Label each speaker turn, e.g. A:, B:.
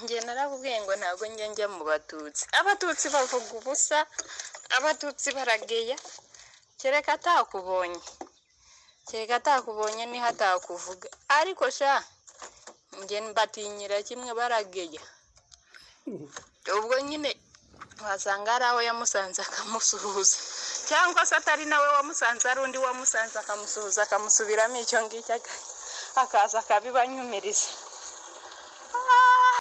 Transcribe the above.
A: njye narakubwiye ngo ntabwo njye njya mu batutsi abatutsi bavuga ubusa abatutsi barageya kereka atakubonye kereka atakubonye niho atakuvuga ariko sha njye mbatinyira kimwe barageya ubwo nyine wasanga ari aho yamusanze akamusuhuza cyangwa se atari nawe wamusanze ari undi wamusanze akamusuhuza akamusubiramo icyo ngicyo akaza akabibanyumiriza